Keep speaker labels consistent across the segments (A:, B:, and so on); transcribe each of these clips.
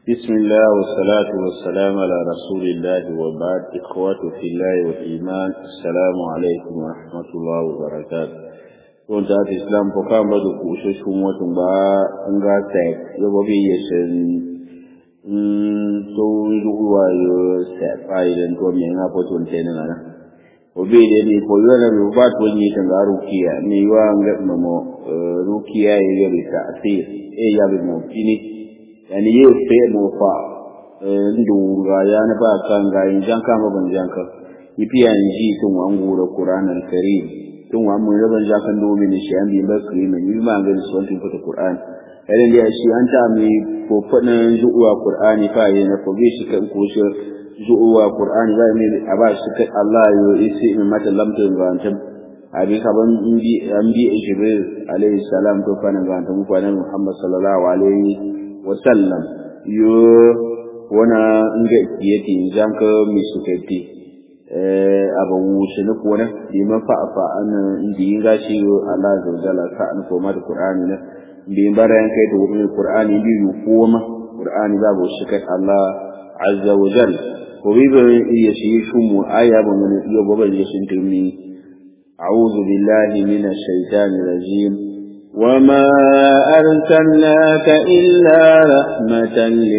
A: بسم الله والصلاة والسلام على رسول الله وبعد إخوة في الله والإيمان السلام عليكم ورحمة الله وبركاته wọ́n ta ti islam kọ́ ká bá dùkú ṣoṣù mọ́tún bá ń gá tẹ̀ yọ́bọ̀ bí yẹ ṣe ń tó ruwa yóò sẹ̀fà ilẹ̀ tó mi ń hapo tó ń tẹ́ nínú náà obi da ne ko yana da ba to ni kan ga rukiya ne wa ga mamo rukiya ya ga bi ta'sir e ya bi mo fini yani ye fe mo fa ndu ga ya na ba kan ga yin janka ma ban janka yipiya ji tun wa ngura qur'an al-karim tun wa mun raban jakan do min shi an bi ba kri ne yi ma ga so tun fata qur'an idan da shi an ta mi ko fadan zuwa qur'ani fa yana ko bi shi kan ko shi zuwa qur'ani ba mi a ba shi kai Allah yo isi min mata lamta gantam abi kaban indi an bi jibril alayhi salam to kana gantam ko nan muhammad sallallahu alaihi wa sallam yo wana nga kiyati zanka mi sukati eh aba wuce na kona bi ma fa fa an indi ga shi yo Allah zawjala ka an ko ma da qur'ani na bi baran kai to wurin qur'ani bi yu kuma qur'ani babu shi kai Allah azza wa jalla ko bi ba iya shi shumu aya ba mun yo ba ba shi tumi a'udhu billahi minash shaitani rajim وما أرسلناك إلا رحمة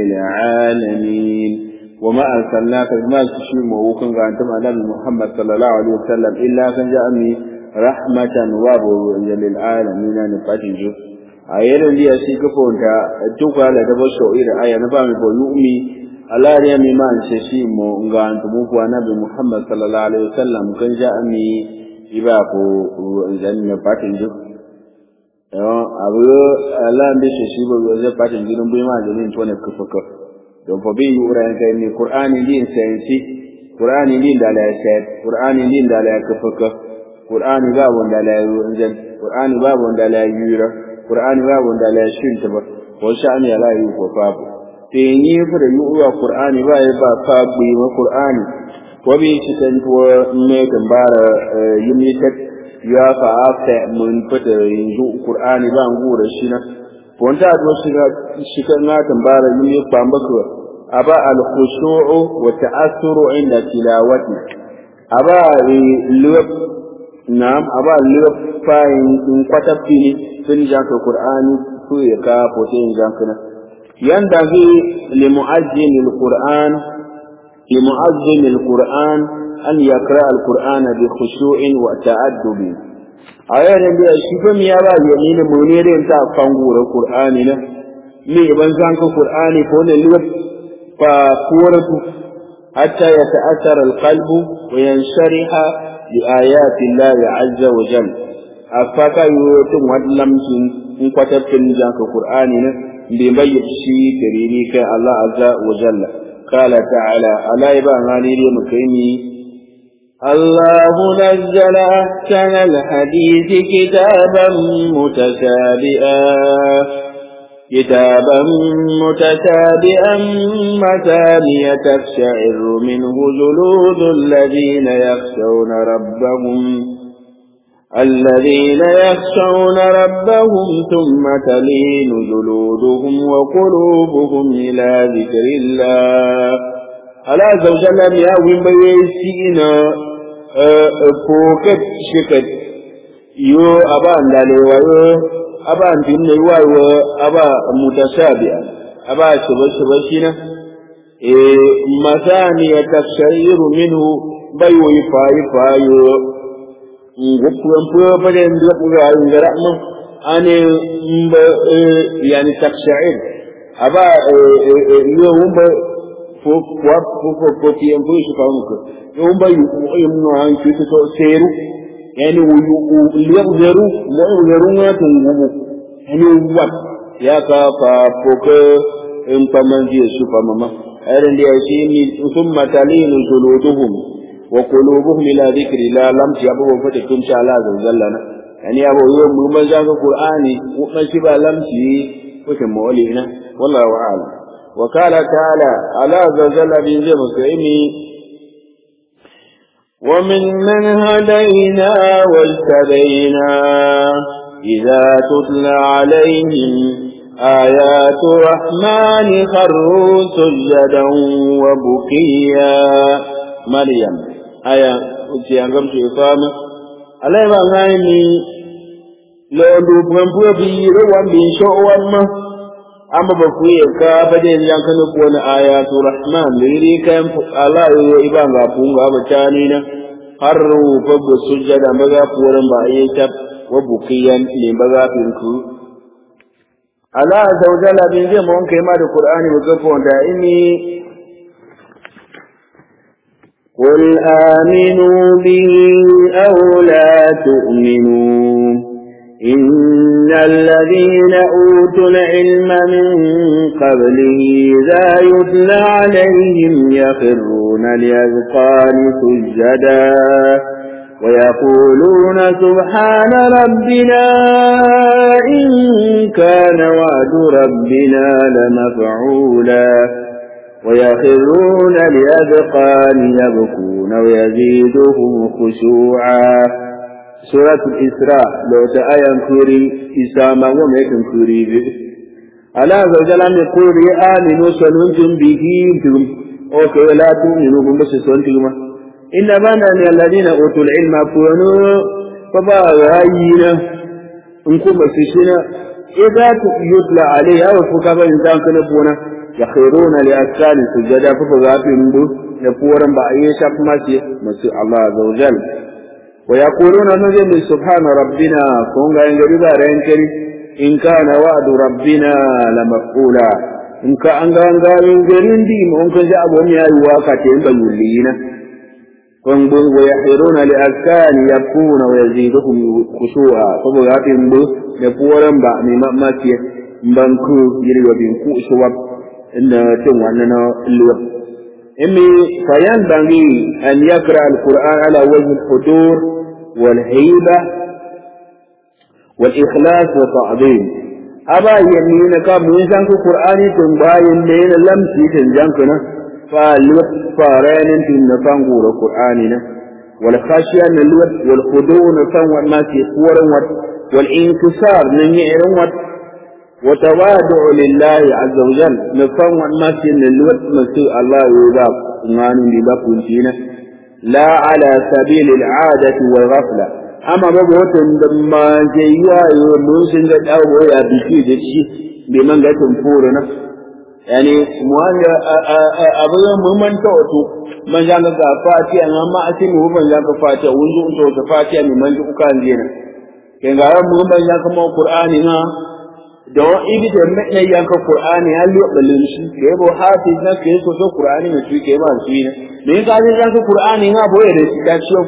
A: للعالمين وما أرسلناك ما تشيم وكان أنتم على محمد صلى الله عليه وسلم إلا كان جاءني رحمة وابو للعالمين نفتنجو أيضا دي أشيك فونتا توقع لدبشو إلى آية نفهم يؤمي alari ya mima nse shi mo nga ntumu kwa nabi Muhammad sallallahu alaihi wasallam kan ja ami iba ko zan ne patin ju yo abu ala ndi shi shi bo zai patin ju dun ma jini to ne kufaka don fa bi yura kai ni qur'ani din sayansi qur'ani din da la sai qur'ani din da la kufaka qur'ani ba wanda la yunzan qur'ani ba wanda la yura qur'ani ba wanda la shin ta ba ko sha'ani la yu ko babu tenye fada yi uwa Qur'ani ba ya ba fa bi ma Qur'ani ko bi shi kan to me kan bara yimi ta ya fa afta mun fada yanzu Qur'ani ba ngura shi na ko ta do shi ga shi kan na kan bara yimi ba mbaka aba al khushu'u wa ta'assuru inda tilawati aba lub na'am aba lub fa in kwata fini sun janka Qur'ani ko ya ka fote janka na ينبغي لمؤذن القرآن لمؤذن القرآن أن يقرأ القرآن بخشوع وتأدب أيضا بأشكم يا با يمين منير انت فانقور القرآن مي ابن زانك القرآن فون اللوب فقورة حتى يتأثر القلب وينشرح لآيات الله عز وجل أفاك يوتم ودلمسن in kwatabtin janka Qur'ani ne bai bayyana shi kariri kai Allah azza wa jalla qala ta'ala ala iba ngani ne mukaimi الله نزل أحسن الحديث كتابا متشابئا كتابا متشابئا مثانية تقشعر منه جلود الذين يخشون ربهم الذين يخشون ربهم ثم تلين جلودهم وقلوبهم إلى ذكر الله على زوجنا يا وين بيسينا فوكت شكت يو أبا ndale wayo aba ndinne wayo aba mutashabiha aba shuba shuba shina e masani yatakshairu minhu bayo ifayi fayo nguppuwa bade ndra ngara mo ane mba yani taksha'ir aba yo umba fo kwa fo fo fo ti ambu shi fa muka yo umba yu yumno an ki to seru yani wu liyab zeru mo zeru na to ngumu yani wat ya ka fa fo ke in pamanji su fa mama ayran dia shi ni thumma talinu juluduhum وقلوبهم إلى ذكر الله لم يبقوا فتكون شاء الله عز وجل يعني أبو يوم من ذاك القرآن وما شبه لم وكم مولينا والله أعلم وقال تعالى على عز وجل من زي مسلمي ومن من هدينا واجتبينا إذا تتلى عليهم آيات الرحمن خروا سجدا وبكيا مريم آية وتيانغم شيفام على ما غاني لو دوبن بوبي روان بين شو وما أما بكوي كا بدين يانكن كون آيات الرحمن لري كان الله يبان غابون غابتانينا خروا فب سجدا بغا فورن بايتاب وبكيا لبغا فينكو Allah azza wa jalla bin zai mun kai ma da Qur'ani ba gafa wanda ini قل آمنوا به أو لا تؤمنوا إن الذين أوتوا العلم من قبله إذا يتلى عليهم يخرون لأذقان سجدا ويقولون سبحان ربنا إن كان وعد ربنا لمفعولا ويخرون لأذقان يبكون ويزيدهم خشوعا سورة الإسراء لو تآيا كوري إساما وما يكن كوري به ألا زوجل أن يقول آمنوا سننتم به أوكي لا تؤمنوا بم بس سنتم إنما أن الذين أوتوا العلم كونوا فباغينا إنكم بسشنا إذا يتلى عليه أو فكما إنسان كنبونا يخيرون لأسكال سجدا فبغافين دو يقورا بأيشا فماسي مسيح الله عز وجل ويقولون نجم سبحان ربنا كونغا ينجربا رينكري إن كان وعد ربنا لمفعولا إن كان غانغا ينجرين دي مونكا جابون يا يواكا تيمبا يولينا كونغون ويحيرون لأذكان يبكون ويزيدهم خشوعا فبغاتهم دو يقورا بأمي مأماتي مبانكو يريوا بينكو شواب إن تنوانا اللوب إمي فينبغي أن يقرأ القرآن على وجه الحضور والهيبة والإخلاص والتعظيم أبا يمين كاب نيسان القرآن تنباين لين لم تنجانكنا فالوت فارين تنفان قول القرآن والخشية نلوت والخضوع نفان والناس يقورن والانكسار ننيعرن وتواضع لله عز وجل نفهم الناس ان الوقت مسوء الله يباب نغان بباب فينا لا على سبيل العادة والغفلة أما بقوة لما جيوا يموسن قد أو يا بشي دشي بمن قد تنفورنا يعني موان أبدا ممن توتو من جانك فاتي أنا ما أتي مو من جانك فاتي ونزو أنتو فاتي من من جو كان زينا كان غير مو من جانك مو قرآن don ibi da mai yanka Qur'ani ya liyo balin shi ke bo hafiz na ke so so Qur'ani ne shi ke ba shi ne me ka ji yanka Qur'ani na boye da shi da shi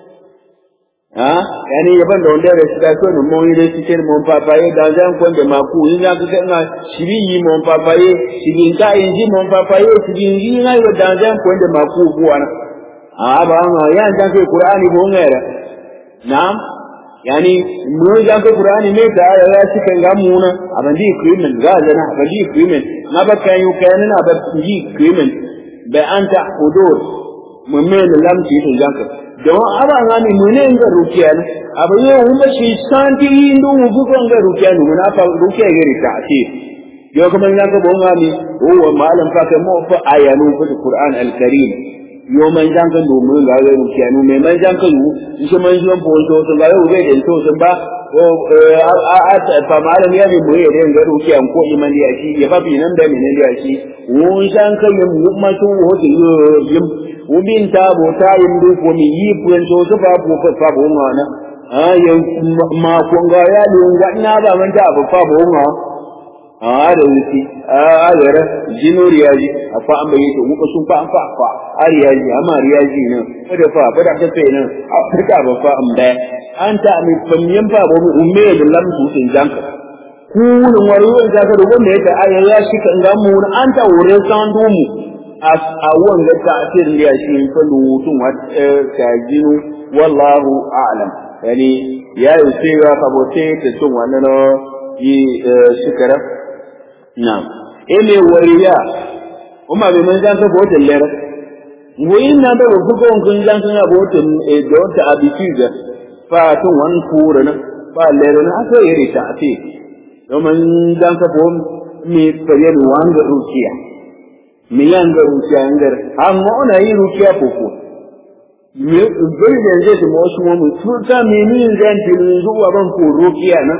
A: ha yani yaban da wanda da shi da so ne mun yi da shi ke mun papaye da zan kon da maku yin ya ka na shiri yi mun papaye shiri ka yin ji mun papaye shiri yi na yi da zan kon da maku buwa na a ba ma ya jan ke Qur'ani bo ngere na'am yani mun ga ko qur'ani ne da ya ci kan ga muna aban di krimen ga zana aban di krimen na ba kan yu kan na ba di krimen ba anta hudur mun men lam ci to janka don aba ngani mun ne ga rukiya ne aba yo mun ba shi santi indu mu bu ko ga rukiya ne mun fa rukiya ga rita ce yo kuma ya ga bon ngani o malam fa kan mu fa ayanu fa qur'an al-karim yo man jan kan do mun ga yau ke anu me man jan kan yu shi man jan po to to ga yau bai da to sun ba o a a fa malam ya bi mu yare ga ru ke an ko iman ya shi ya fa bi nan da mene ya shi mun jan kan mu ma to ho to yim u bin ta bo ta yin du ko mi yi pu to to fa po fa bo ma na a yan ma ko ga ya lu na ba man ta fa bo ma a da wuce a gara jino riyaji a fa an bayyana muka sun fa an fa fa a riyaji amma riyaji nan kada fa bada ta sai nan a fita ba fa am da an ta mi famyan fa ba umme da lam su sun janka ku ne wari da ka da wanda yake aya ya shi kan ga mu an ta wure san du mu a wanga ta asir riya shi fa lutun wa ta jinu wallahu a'lam yani ya yi sai ga kabote ta sun wannan yi shikara Naam. Ele wariya. Uma be man jan ka bote lera. Ngoyin na da ku ko kun jan ka bote e do ta abitiga. Fa to wan kura na. Fa lera na aka yiri ta ati. domin dan ka bom me fare ni wanga rukiya me yanga rukiya ngar amma ona yi rukiya koko me bai da zai da wasu mu tuta me ni zan tilin zuwa ban ko rukiya na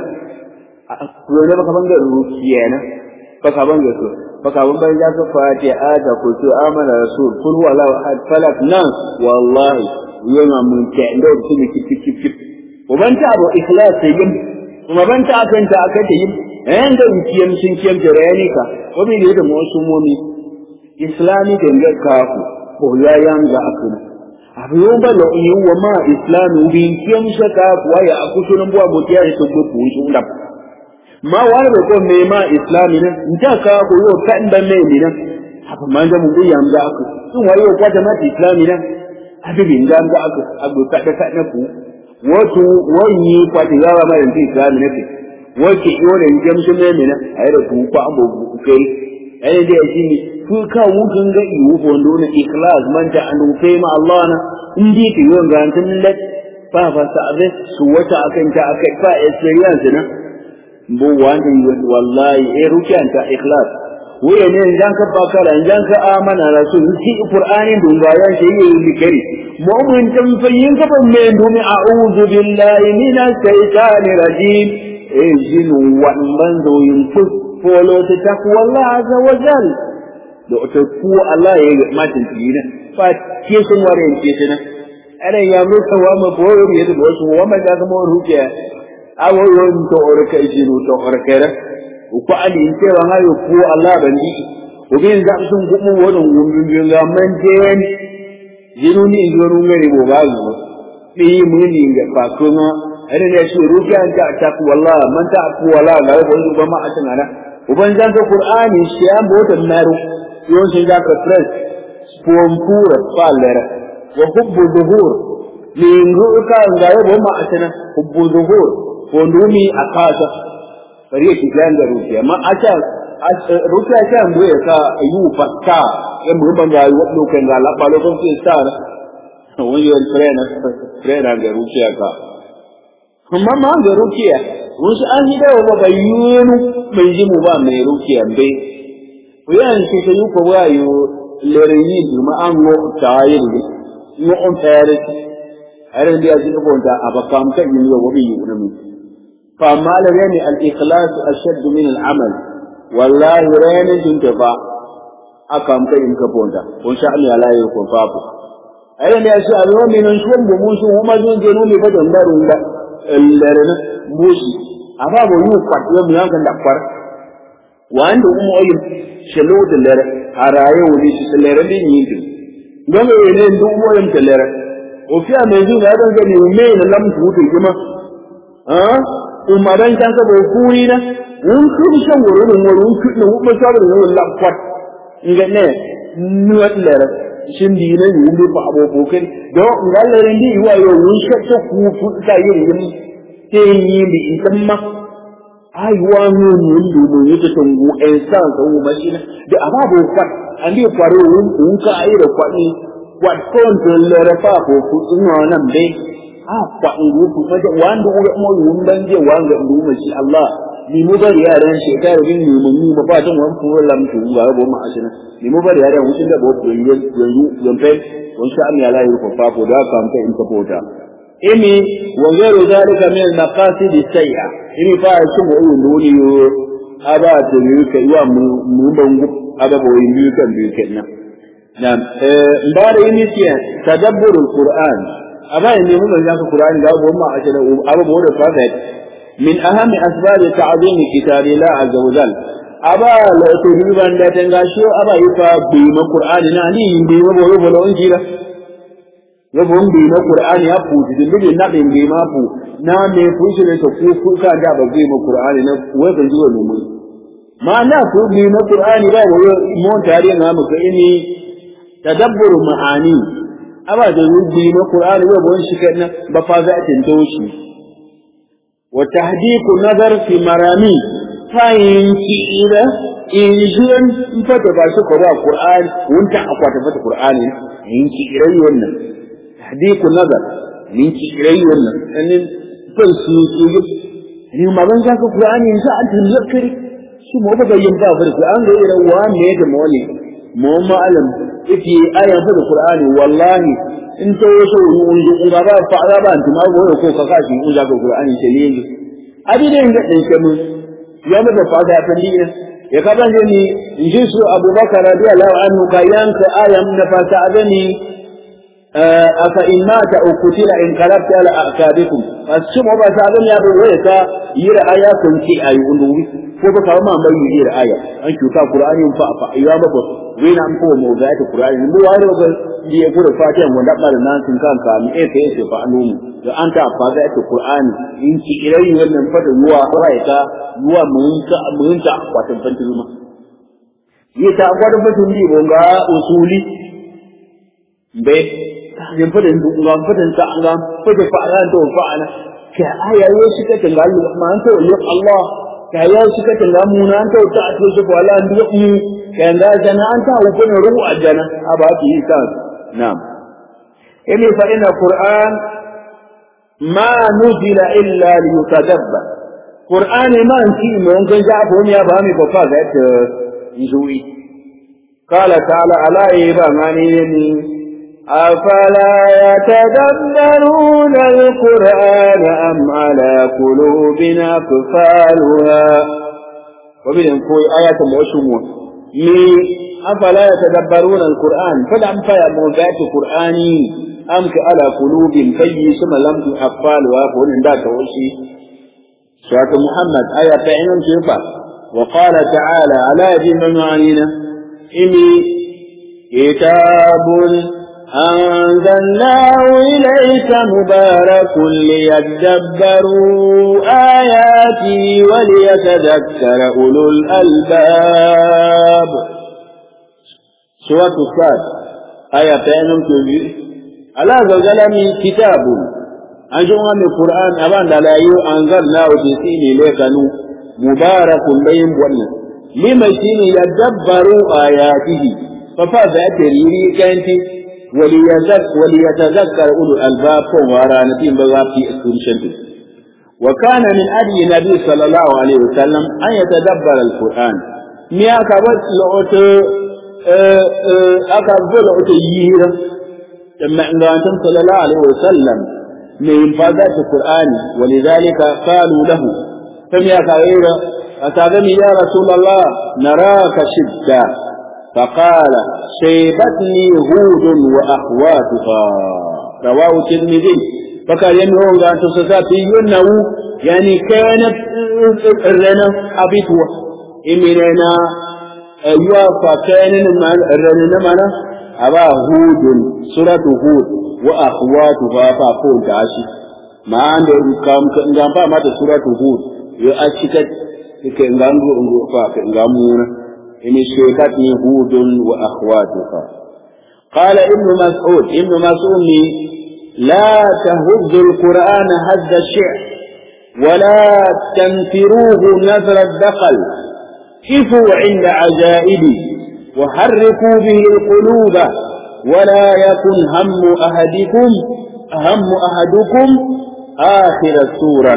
A: ko ne baka banga rukiya na baka banga so baka ban ban ya ka fati ada ko to amana rasul kul huwa la ahad falak nan wallahi yana mun ta ndo su ne kip kip kip ko ban ta abu ikhlas yin kuma ban ta akan ta akan ta yin eh da kiyam sun kiyam da rayani ka ko bi da mu wasu momi islami da ga ka ku ko ya yanga akuna abu yau ba lo yi wa ma islami bi kiyam shaka kuwa ya akusunan buwa mutiya da to ku shi undam ma wani bai ko me ma islami nan nta ka ko yo kan ban me ni nan haka man da mun bi yam ga aku sun wayo ko da ma islami nan abin ga ga aku abu ka da ka na ku wato wani ko da yawa ma da islami ne wace yore in jam sun me nan ai da ku ko ambo ku kai ai da shi ni ku ka wun kan ga iwu ko ndo na ikhlas man ta an kai ma Allah na indi ki yon ga tan lat fa fa sa su wata akan ta akai fa experience na bo wani wallahi e rukiyanta ikhlas wuya ne idan ka bakara idan ka amana rasul shi qur'anin dun bayan shi yi likari mu'min tan fayin ka ban me dumi a'udhu billahi minash shaitani rajim e jinu wan banzo yin ku folo ta takwa Allah azza wa jal da ta ku Allah ya yi matin tiyina fa ke sun ware ke tana ana ya mu kawa ma boyo ya da wasu wa ma da ga mu rukiya awo yon to orka jinu to orkere ko ali inte wa hayo ko Allah bandi ko bin da sun gumu wodon gumbin bin ga man den jinu ni jonu ngari bo ba zo bi mun ni ga fa kuma ene ne shi ruka ta ta ku wallah man ta ku wallah ga ko ba ma atin ana uban jan to qur'ani shi an bo ta naru yon shi ga ka fresh spom pura falera wa hubbu dhuhur ni nguka ga bo ma atin hubbu dhuhur kondumi a kasa bari ya kijan da rufiya ma a can rufiya ta yanzu ya sa yi fata ya mu ban ga yi wadda kan ga laɓa lokacin sa na wani yawon trena trena ga rufiya ka amma ma ga rufiya wasu an yi dawa ba bayyanu mai ji mu ba mai rufiya bai ku yi an ce ta yi ko ba yi lere yi duma an go ta yi ne yi on tayar a ran da ya ji kabonta a bakam kan yi wa wabi yi wani mutum فما لرين الإخلاص أشد من العمل والله رين تنتفع أكام كيم كبونتا وإن شاء الله لا يكون فابو أين يسأل ومن شوم بموسو وما زين جنون لفتن دارون لا اللرنا موسي أفابو يوفق يوم يانكن دكفر وأنت أم أيم شلوت اللر أرأي وليس اللر دي نينتو don ga yene duk moyam telere o fiya mai zuwa da ga ni me na lamtu to kuma ah umaran can ka bai kuri na wun kuri shan wuri ne wuri wun kuri ne wun mai sabar ne wun lakwat nga ne nuwat lera shin di ne ni wun ba abo kai do nga lera ndi wa yo wun shakka ku fu ta yin yin te yi bi itamma ai wa no ni ndu mo yake tungu en san ka wu mashina da ababo kwat andi kwaro wun wun ka ai da kwani kwat kon to lera fa ko fu ino nan dai a kwaɗin rufu wajen wanda uwa mo yun ban je wanga ndu ma shi Allah ni mu bari yaran shekara bin ni mun ni ba tan wan fu lam tu ga bo ma ashina ni mu bari yaran wucin da bo ku yin yanzu yan fe wan sha Allah la yi ko fa ko da kan ta in ka bota imi wa ghairu zalika min al-maqasid sayya imi fa shi mo yun duni yo aba ta ni ka yi mu mu bangu aba bo yin biyu kan biyu kenan Na'am, eh, mbara imi tiya tadabburul Qur'an, amma in nemi mai zaka Qur'ani da abubuwan ma ake da abubuwan da prophet min ahami asbab ta'zim kitabi la azza wa jal aba la to riban da tanga shi aba yi fa bi ma Qur'ani na ni bi ma bolo bolo on jira ya bon bi ma Qur'ani ya fu din bi na bi bi ma fu na me fu shi ne to ku ku ka da ba bi ma Qur'ani na wai kan ji wani mu ma na fu bi ma Qur'ani ba wa mon tare na mu ka ini tadabbur ma'ani aba da rubi na Qur'ani ba bon shi kana ba fa za ta toshi wa tahdiqu nazar fi marami fayin ira in jiran in fata ba shi ko ba Qur'ani wunta akwata fata Qur'ani in ki irai wannan tahdiqu nazar min ki irai wannan sanin ban su su ni magan ka ka qur'ani sa an tun zakari su mo ba yin ba far an ga ira wa me da mo ne mo ma'alam ifi ayan fa qur'ani wallahi in to so un un ga ba fa ga ba an tuma go ko ka ka shi un ga qur'ani ce ne abi da inda din ke mun ya mu da fa ga tan dinna ya ka ban ni in ji su abubakar radiyallahu anhu ka yanka ayan na fa ta gani aka in mata au kutila in qalabta ala aqabikum asum ba ta gani ya bai ka yira aya kun ci ayi unduwi ko ba kawo ma mai yira aya an cuta qur'ani fa fa ya ba ko wena an ko mu ga ta qur'ani mu ware ga di ya gura fatiha mu da bada nan sun kan ka mi e kai ce fa anu da an ta fa ga ta qur'ani in ci irai wannan fa da yuwa rai ka yuwa mun ka mun ta watan fantiluma yi ta gwadon mutum bi bonga usuli be yin fadin duk ngam fadin ta ngam fadin fa'ala to fa'ala ka aya yo shi ka tanga Allah ma an to yi Allah ka ya shi ka tanga mu na an to ta to shi wala an duk mu ka ga jana an ta hukun ruhu ajana aba ki ta na'am inni fa inna qur'an ma nuzila illa li yutadabbar qur'ani ma an ci mun ga ja ko ne ba mi ko fa ga ta zuwi قال تعالى ألا إيبا ماني أفلا يتدبرون القرآن أم على قلوبنا أقفالها وبين كوي آية معشمون مي أفلا يتدبرون القرآن فلم فيا موجات قرآني أم على قلوب في ثم لم أقفالها فهن ذاك وشي سورة محمد آية فعلا شوفا وقال تعالى على يجب معانينا إني كتاب أنزلناه إليك مبارك ليدبروا آياته وليتذكر أولو الألباب سورة الصاد آية بينهم تجي على زوجل من كتاب أنجوا من القرآن أبان لا أنزلناه تسيني لك مبارك بين ولي لما شيني يدبروا آياته ففاذا تريري كانت وليتذكر أولو الألباب ورانتين بغافي اسكرشنت وكان من أدي النبي صلى الله عليه وسلم أن يتدبر القرآن ميا كبت لعوت أكبر لعوت يهيرا لما أنتم صلى الله عليه وسلم من فازات القرآن ولذلك قالوا له فميا كبيرا أتعلم يا رسول الله نراك شدة فقال شيبتني هود وأخواتها رواه الترمذي فقال ينهون أن تصفاتي ينه يعني كانت الرنا أبيتوا إمننا أيها فكان الرنا منا أبا هود سورة هود وأخواتها فأقول تعشي ما عندهم كام كام فما سورة هود يأشكت كنغانغو فكنغامونا إن شيكتني هود وأخواتها قال ابن مسعود ابن مسعود لا تهز القرآن هز الشعر ولا تنفروه نذر الدقل كفوا عند عجائبي وحركوا به القلوب ولا يكن هم أحدكم هم أحدكم آخر السورة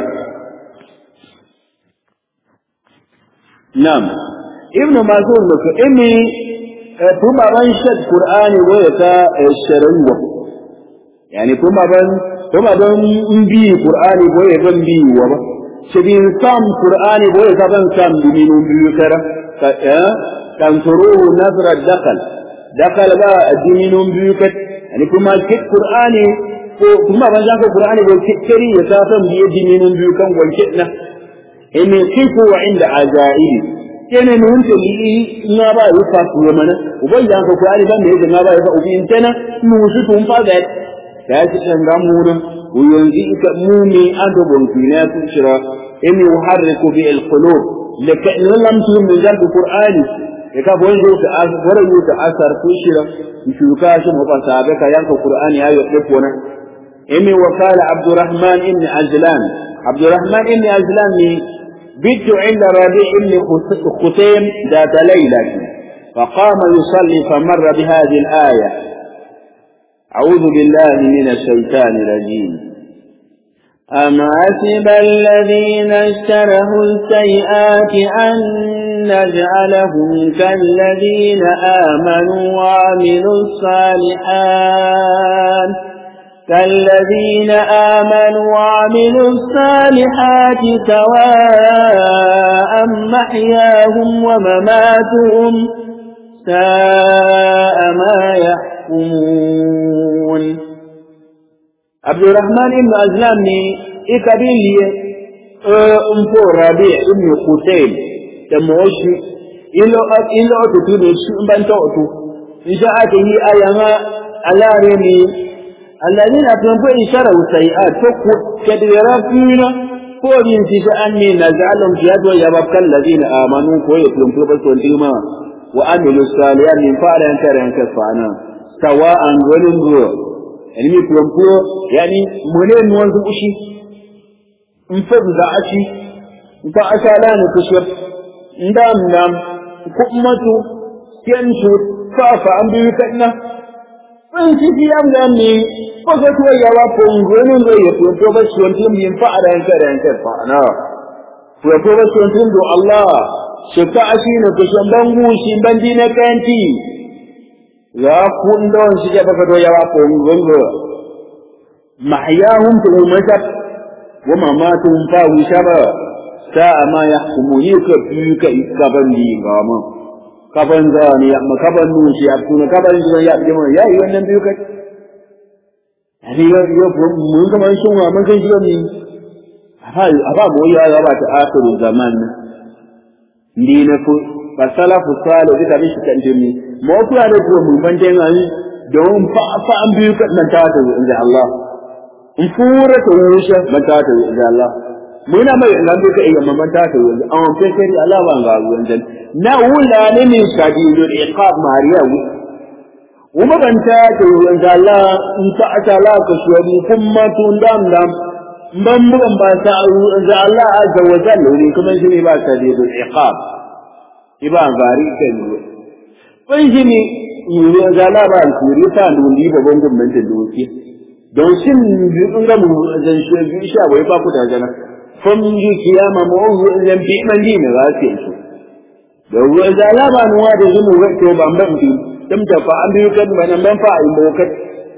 A: نعم ابن مسعود لك إني ثم من شد قرآني ويتا الشرنوة يعني ثم من ثم من بي قرآني ويتا بي وما شبين سام قرآني ويتا بن سام بمين بيكرة تنصروه نظر الدخل دخل بقى الدمين بيكت يعني ثم كت قرآني ثم من جاك قرآني وكتري يسافم بيدي من بيكم والكتنة إني كيفوا عند عجائبي kene ne hunte li na ba yi fa ku mana ubai ya ka kwari ban da yake na ba ya fa ubi intana mu su tun fa da ya ci kan ga mu ne ku yanzu ika mu ne an da bon ki na ku shira inni uharriku bi al qulub laka in lam tu min zal qur'ani ya ka bon zo ta asar wala yu ta asar ku shira ku ka shi mu ban sabe ka yanka qur'ani ayo de kona inni wa qala abdurrahman ibn azlan abdurrahman ibn azlan ni بت عند ربيع بن ختيم ذات ليلة فقام يصلي فمر بهذه الآية أعوذ بالله من الشيطان الرجيم أم حسب الذين اشتروا السيئات أن نجعلهم كالذين آمنوا وعملوا الصالحات كالذين آمنوا وعملوا الصالحات سواء محياهم ومماتهم ساء ما يحكمون عبد الرحمن بن أزلام إكبيل أمفو ربيع بن قتيل تموشي إلو إلو أتو تدوشي بان تأتو إن شاءت هي أيما على رمي الذين أتنفوا إشارة سيئات فكو كديرا فينا فورين سيسا أني نزعلهم جهدوا يبقى الذين آمنوا كويتهم فبسوا الديما وعملوا الصالحات من فعل أنكر أنكر فعنا سواء ولنظر yani mai fulamfulo yani mune nuwan su ushi in fa da ashi in fa asala ne kushir ndam ndam kummatu ken su fa fa an bi kanna in ci fi am da ni ko ga to ya wa ko ngone ngo ya to to ba shi wani min fa ada yanka da yanka fa na to to ba shi wani do Allah shi ta ashi ne kushin bangu shi bandi na kanti ya kundon shi ke baka to ya wa ko ngongo mahyahum tu masab wa mamatuhum fa wishaba sa'a ma yahkumuni ka bi ka gaban di gama kaban zani ya makaban nu shi abtuna kaban zuwa ya bi ya yi wannan biyu kai ani yo yo mun ga man shunwa mun kan shi mi aba aba mo ya ya ba ta akhiru zaman ndi na fu fasalafu salih da bi shi kan jimi mo kuwa da ko mun ban den ani don fa fa an biyu kan nan ta ta inda Allah in fura ta wuce ban ta ta inda Allah muna mai nan duka iya man ta ta inda an kai kai Allah ba ga ruwan dan na wula ne min shadidu iqab mariya wu kuma ban ta ta inda Allah in ta ta la ka shwani kuma tun dam dam ban bugan ba ta inda Allah azza wa jalla ne kuma shi ne ba shadidu iqab iba gari kan kun shi ne yiwu ga laba alkuri ta nuni babban gwamnatin doki don shin in ga mu zan shi bi sha bai ba ku da jana fam yi kiyama mu zan bi man di ne za su yi da ruwa ga laba nuwa da zumu ga to ban ban bi dam ta fa an biyu kan ban ban fa in bokat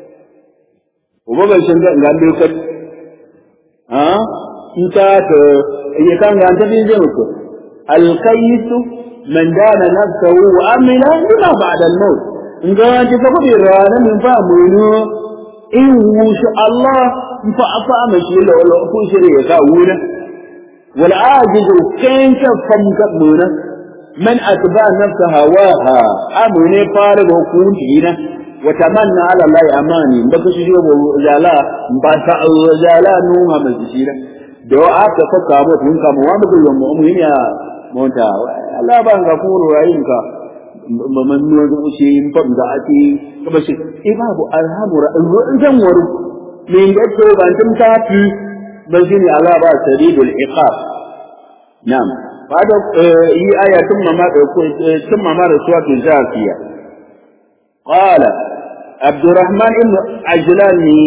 A: uba ban shin ga ga biyu kan ha in ta ta ya kan ga ta bi zai ku alqaisu man dana nafsahu wa amila lima ba'da al-maut nga ti fa ko rana min fa munu in wushu Allah fa afa ma shi lo lo ku shi ya ka wuna wal ajizu kan ka fam ka muna man atba nafsa hawaha amune fara go ku dina wa tamanna ala Allah amani baka shi go zala ba ta zala nu ma ma shi da da aka faka mu tun ka mu wa mu mu ya monta Allah ba ga kuro yayin ka man nuwa ga ushe yin fam da ake kuma shi e babu alhamura in zan waru me ga to ban tum ta fi ban shi ne Allah ba sadidul iqab na'am bada yi aya tun mama da ko tun mama da suratul zafiya qala abdurrahman ibn ajlani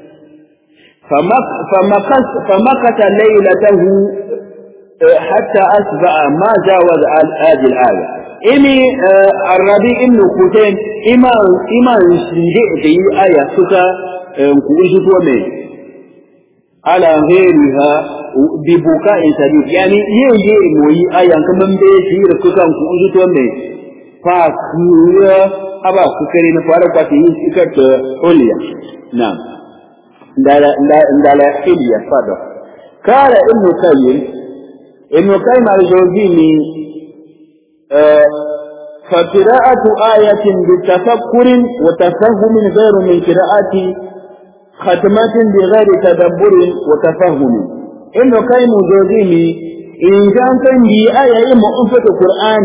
A: فمكث فمكث ليلته حتى أصبح ما جاوز هذه الآية إني الربيع إن كتين إما إما شنجئ في آية سكا كويش تومي على غيرها ببكاء شديد يعني يي يي موي آية كمان بيشير سكا كويش تومي فاكيا أبا سكرين فارقة سكت أوليا نعم ndala ndala hilya fado قال ابن قيم ابن قيم الجوزيني فقراءة آية بتفكر وتفهم غير من قراءة ختمة بغير تدبر وتفهم ابن قيم الجوزيني إن كان كان بي آية مؤفة القرآن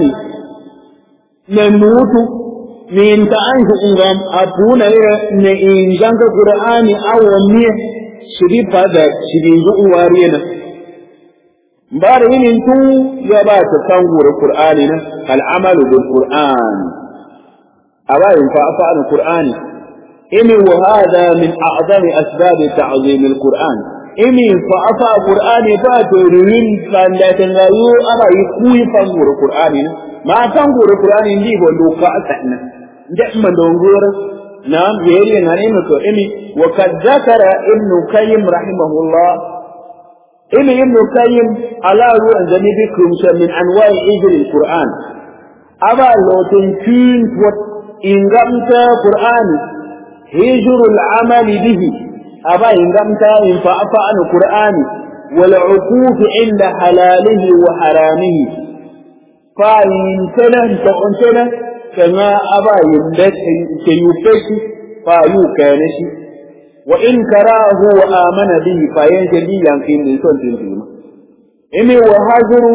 A: نموت من تعيش إنغام أبونا إن كان القرآن أو ميه شريف هذا شريف وارينا ba da yinin tun ya ba ta sangura Qur'ani na al'amalu bil Qur'an a bayan fa afa al Qur'ani in wa hada min a'zami asbab ta'zim al Qur'an imi fa afa qur'ani fa to rin kan da tan rayu aba yi kuyi fan gure qur'ani ma fan gure qur'ani ndi bo do ka asanna nda man do ngura نعم يلي غنيمة إمي وقد ذكر ابن قيم رحمه الله إمي ابن قيم على روح ذنبكم من أنواع إجل القرآن أبا لو تنكين إن قمت قرآن هجر العمل به أبا إن قمت إن فأفى عن القرآن والعقوف عند حلاله وحرامه فإن تنه فأنتنه كما أبا يملك سيوفش فيوكانش وإن كراه وآمن به فينجلي يمكن لسان تنتيما إمي وهاجر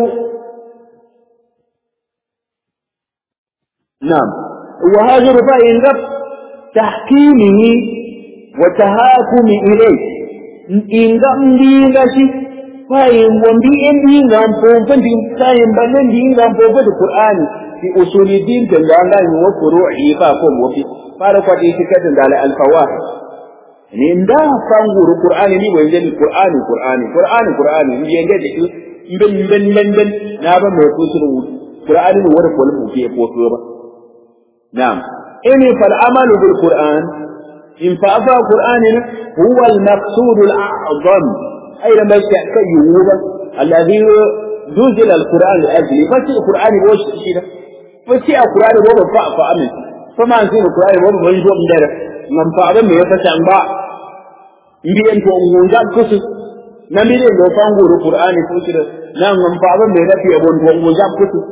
A: نعم وهاجر فإن رب تحكيمه وتهاكم إليه إن رب دينشي فإن ومبي إن دينغام فوفن دين سايم بلن دينغام فوفن القرآن في أصول الدين تنجانغا وفروعه فاكم وفي فارقوا إيتكاد على الفواحش ni nda fanguru qur'ani ni wende ni qur'ani qur'ani qur'ani qur'ani ni yenge de ki ben ben ben ben na ba mai kusuru qur'ani ni wara ko lu ke ko to ba na'am ini fal amalu bil qur'an in fa afa qur'ani huwa al maqsud al a'zam ay da mai ka yuba alladhi duzila al qur'an li ajli fa shi qur'ani wo shi da fa shi qur'ani wo ba fa fa amin fa ma shi qur'ani wo ba yi do ndara ngam fa abin me ya fasa ba mbiyen to ngunja kusu na mbiyen do fanguru qur'ani kusu da na ngam fa abin me rafi abon to ngunja kusu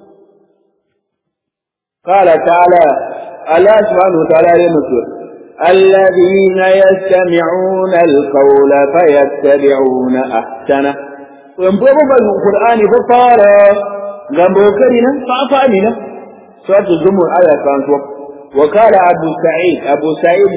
A: qala ta'ala Allah subhanahu wa ta'ala ya mutu الذين يستمعون القول فيتبعون أحسنه وينبغوا القرآن فقال غمبو كرنا فأفعلنا سورة الزمر آية كانت وقال أبو سعيد أبو سعيد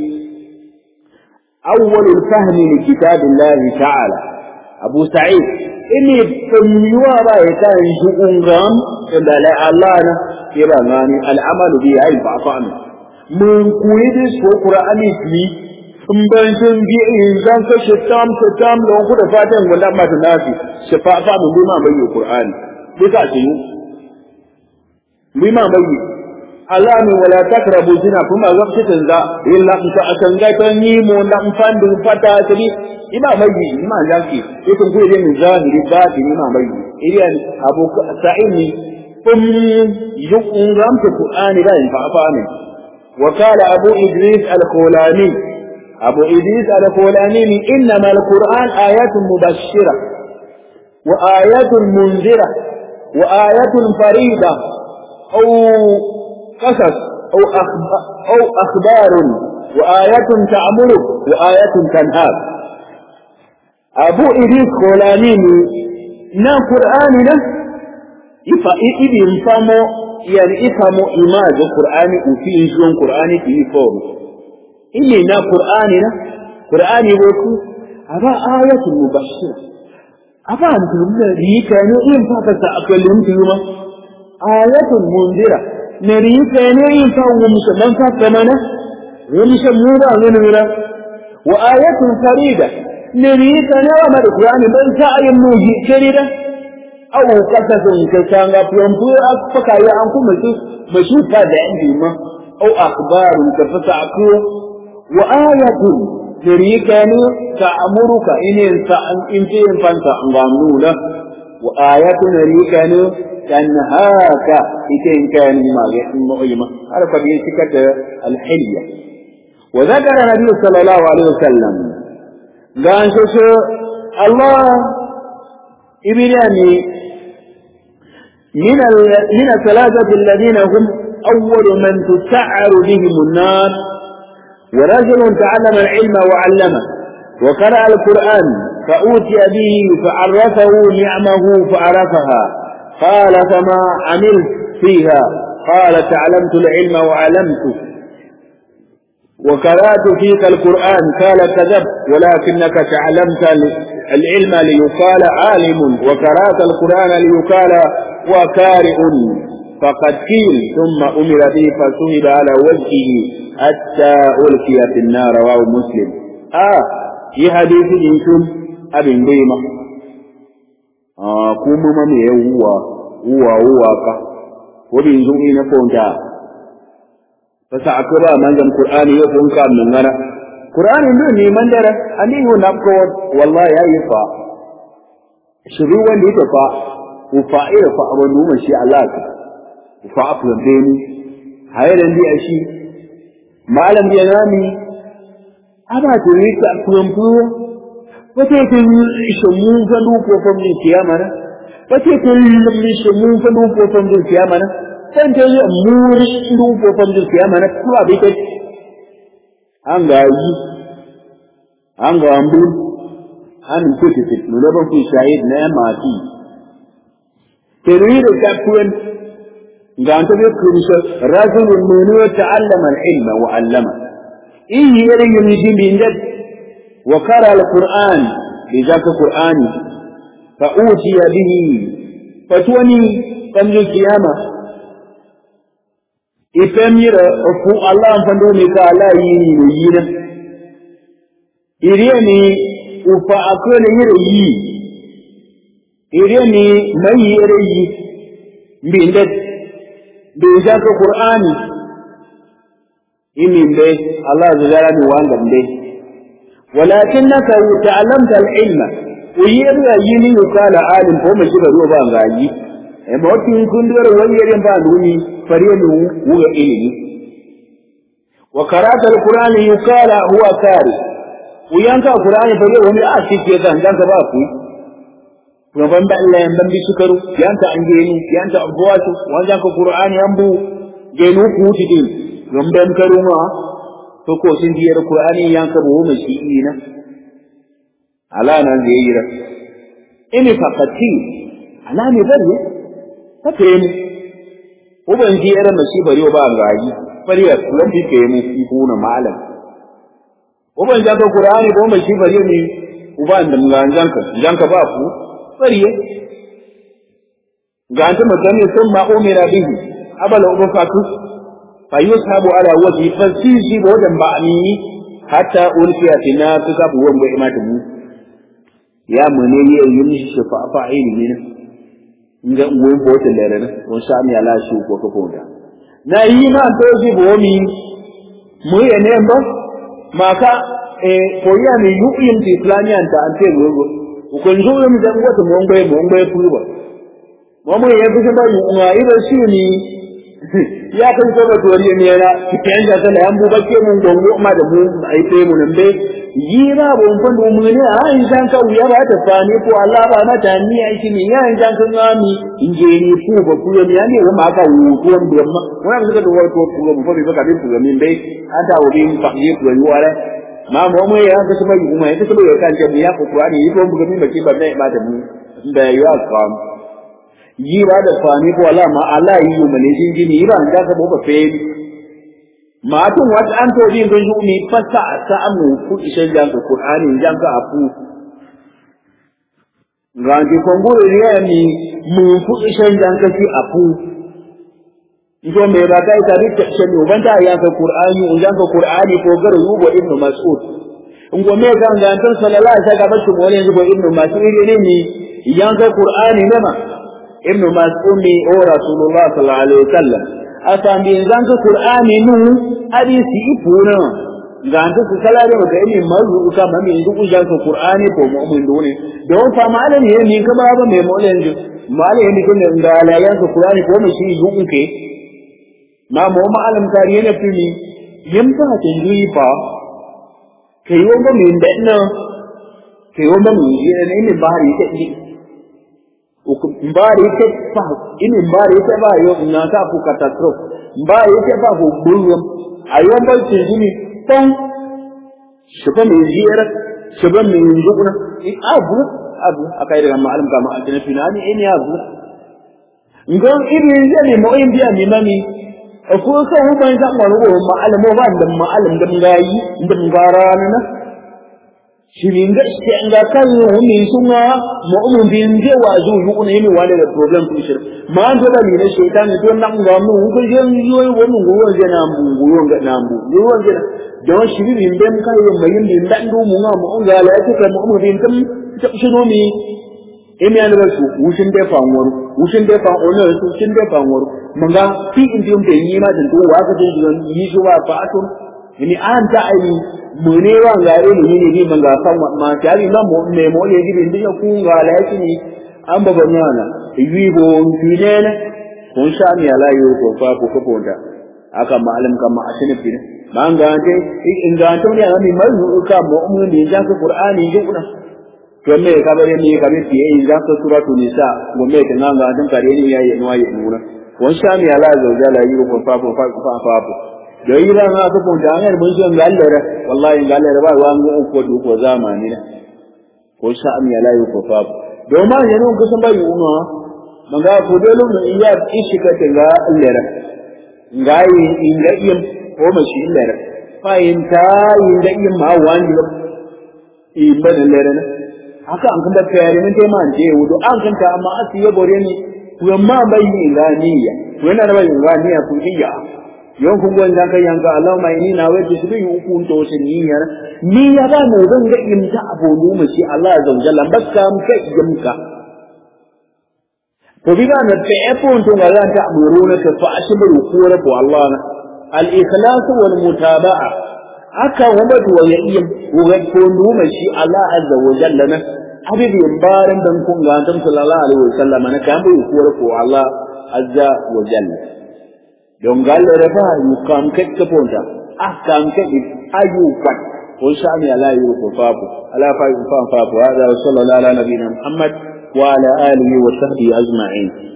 A: أول الفهم لكتاب الله تعالى أبو سعيد إني فميوا رأيتا يشؤون غام إلا لا الله كبا غاني العمل به أي فأفعنا من قويد سو قرآن في ثم bi in zan ka shitam shitam don ku da fatan wala ma ta nafi shafa fa mun bi ma bayyi qur'ani duka ce bi ma bayyi Allah ne wala takrabu zina kuma waqtin za illa in ta akan ga tan yi mo na fandu fata tabi ina mai ina yanki yake ku ne min zahiri ba ti ina mai iriyan abu sa'ini kum yukun ramta qur'ani da in fa fa ne wa qala abu idris al-khulani abu idris al-khulani innama al-qur'an ayatun mubashshira wa ayatun munzira wa ayatun farida أو قصص أو أخبار, أو أخبار وآية تأمرك وآية تنهاك أبو إدريس خولانيني نا قرآننا إفا إبي إنفامو يعني إفامو إماج القرآن وفي إنجلون قرآن في فوم إني نا قرآننا قرآني وكو أبا آية مبشرة أبا أنتم ليكانوا إن فاكتا أكلم تيوما آية منذرة نريك نريك ومسلم فكمنا ومسلمون غنورا وآية فريدة نريك نرى القرآن من سعي النوجي كريدة أو قصص كتان ينبوي أكفك يا أنكم مشوف هذا عندي ما أو أخبار كفتعكو وآية نريك تأمرك إن إن فانت أنغامنونا وآية نريك تنهاك إن كان ما مؤيمة على قبيل سكة الحلية وذكر النبي صلى الله عليه وسلم قال شو الله إبراني من من الثلاثة الذين هم أول من تسعر بهم النار ورجل تعلم العلم وعلمه وقرأ القرآن فأوتي به فعرفه نعمه فعرفها قال فما عملت فيها قال تعلمت العلم وعلمت وقرأت فيك القرآن قال كذبت ولكنك تعلمت العلم ليقال عالم وقرأت القرآن ليقال وكارئ فقد قيل ثم أمر به فسهب على وجهه حتى ألقي في النار رواه مسلم آه yi hadisi din tun abin bai ma a kuma ma me wuwa wuwa wuwa ka ko bin zo ina fonta fasa akaba manzan qur'ani ya kun ka min ngara qur'ani ndo ne mandara ani yo napko wallahi ya yi fa shiru wanda yake fa ku fa'ira fa abun numa shi Allah ka ku fa afu da ni hayran di ashi malam ya nami aba to yi ta kumfu wace ta yi shamu fa du ko fa min kiyama na wace ta yi shamu fa du ko fa min kiyama na san ta yi muri du ko fa min kiyama na kuma bai kai an ga yi an ga ambu an kuke fitnu na ban ku shahid na mati تريد كفوا قام تذكر رجل من تعلم العلم وعلمه إيه يري يمجين بإنجد وقرأ القرآن بذاك القرآن فأوتي به فتوني فمن القيامة إفمير أفو الله فندوني كالا يني وينا إريني وفأكل يري ire ni mai ire yi mbinde bija ko qur'ani imi mbe allah zara ni wanga mbe walakinnaka ta'lamta al-ilma uyira yini yukala alim ko mai shiga ruwa ba ngaji e motin kundur wayere ba duni fariye ni wuga ilimi wa qara'ta al-qur'ani yukala huwa kari uyanka qur'ani fariye wani a cike kan dan ba ku gaban da Allah yan ban bishikaru yanta an genu yanta abuwatu wajen ka qur'ani yan bu genu ku tidin gamban karuma to ko sun diyar qur'ani yan ka bu mai shi ina ala nan zai yi ra ini faqati ala ne bane take mu uban diyar mashi bari ba gayi bari ya kullum bi ke mu ibuna malam uban ja ka qur'ani ko mai shi bari ne uban da nganjan ka janka ba ku fariye ga anta magana sun ma umira bihi abala ubun fatu fa yusabu ala wajhi fa sisi bo dan ba ni hatta ulfiya tina tu ka bu wanda imata mu ya mune ne yin shi shafa fa ilimi ne inga uwen bo ta lere ne on sa mi ala shi ko ko da na yi ma to ji bo mi mu ye ne ba maka e ko ya mi yu yin ti planian ta ante go ukonjule mzangu wote muombe muombe kuiba mwamu ya kusema yunga ile si ni ya kan so ba toriye ne na kitanja sala yan buba ke mun gongo ma da mu ai sai mun mbe yira bo mun fandu mun ne a in san ka uya ba ta fani ko Allah ba na ta ni ai shi ni ya in san kan ngami inje ni ku ba ku ne ya ne ma ka wu ko mbe ma wannan suka da wato ku ba fa ba ka bin ku min bai anta wo bin fa ye ku yi wala ma mo mo ya ka sama yi kuma ya ka sama ya kan jabi ya ku Qur'ani yi ko mu ga min ba ke ba ne ba da mu da ya ka yi ba da fani ko Allah ma Allah yi mu ne jin jini ba da ka bo ba fe ma tun wat an to din gun ni fasa sa amu ku ishe jan ka Qur'ani jan ka afu Rangi kongo riya ni mu ku ishe jan ka fi afu Ito me ba kai ta rike shi ne ubanta ya ka Qur'ani ujan ka Qur'ani ko garu yugo ibnu Mas'ud ngo me ga ngantar sallallahu alaihi wasallam shi wani yugo ibnu Mas'ud ne ni yan ka Qur'ani ne ma ibnu Mas'ud ne o Rasulullah sallallahu alaihi wasallam asan bi zan ka Qur'ani nu hadisi ifuna ngantar su sallallahu alaihi wasallam ga mazu ka ma min duk ujan ka Qur'ani ko mu'min dole don fa malam ne ni ka ba ba me molen malam ne kun da la yan ka Qur'ani ko mu shi yugo ke na mo ma alam kari ne fili yim ba ta yi fa kai yo ba min da na kai yo ba min yi ne ne ba ri ta ni o ku ba ri ta fa ini ba ri ta ba yo na ta ku catastrophe ba ri ta ba ko burum ayo ba ce ni tan shi ba mai ziyara shi ba mai zuguna abu abu akai daga ma alam ka ma aljanna finani ini abu ngon irin zai mo in biya mi mami ko kan hu ban san wani ko ma'alam ba da ma'alam da ngayi da ngarana na shirin ga shi an ga kan hu mi sunga mu'min bin je wa zu yu ne mi wale da problem ku shir ma an da ni ne shaytan to nan ga mu ko je yo wani ngoro je na mu ngoro ga na mu ngoro je don shi bin ben kai yin bayin bin dan du mu nga mu ga la ta ka mu bin kam ta shi no mi emi an rasu wushin da fa wor wushin da fa ono su shin da fa wor manga fi in din da yi ma din to wa ka din don yi shi wa fa atun ni an ta ai mu ne wa ga re ni ne ni manga san ma ta ri ma mu ne mo ye din din ku ga la shi ni an ba banyana yi bo fi ne ne kun sha mi ala yo ko fa ko ko ponda aka malam kama asini fi man ga te in ga to ne ami mai ka mu mu ne ja ka qur'ani ji kuna to me ka bare ni ka be ti in ja ka suratu nisa go me ta nga ga dan kare ni yayi no yayi nuna wan sha mi ala zo ja la yi ko fa fa fa fa fa da yi ran ha ko da ne mun ji ga Allah ra wallahi ga Allah ba wa mu ko du ko zamani ne ko sha mi ala yi ko fa do ma yana ko san bai uno manga ko dole mu iya ishi ka ga Allah ra ngai inga iyam ko mashi illere fa in ta inga iyam ma wani lo imba da lere na haka an kanda kayari mun tema an je wudo an kanta amma asi ya bore ni ku amma bai ni ga niyya ku yana da bai ga niyya ku diya yon kun gwan dan kai yanka Allah mai ni na waje su bi uku to shi niyyar niyya ba mu zan ga imta abu mu shi Allah azza wa jalla bakka mu kai yamka وبما نتعفون تنغلا تأمرونك فأشبروا كورك والله الإخلاص والمتابعة أكا ومد ويئيم وغد كونوا مشي الله عز وجل لنا حبيب ينبارن دن كون غانتم صلى الله عليه وسلم أنا كامل كورك والله عز وجل don galle da ba yu kam ket ka ponta ah kam ket ayu kwat ko shani ala yu ko fafu ala fa yu fa fafu hada sallallahu ala nabiyina muhammad وعلى آله وصحبه أجمعين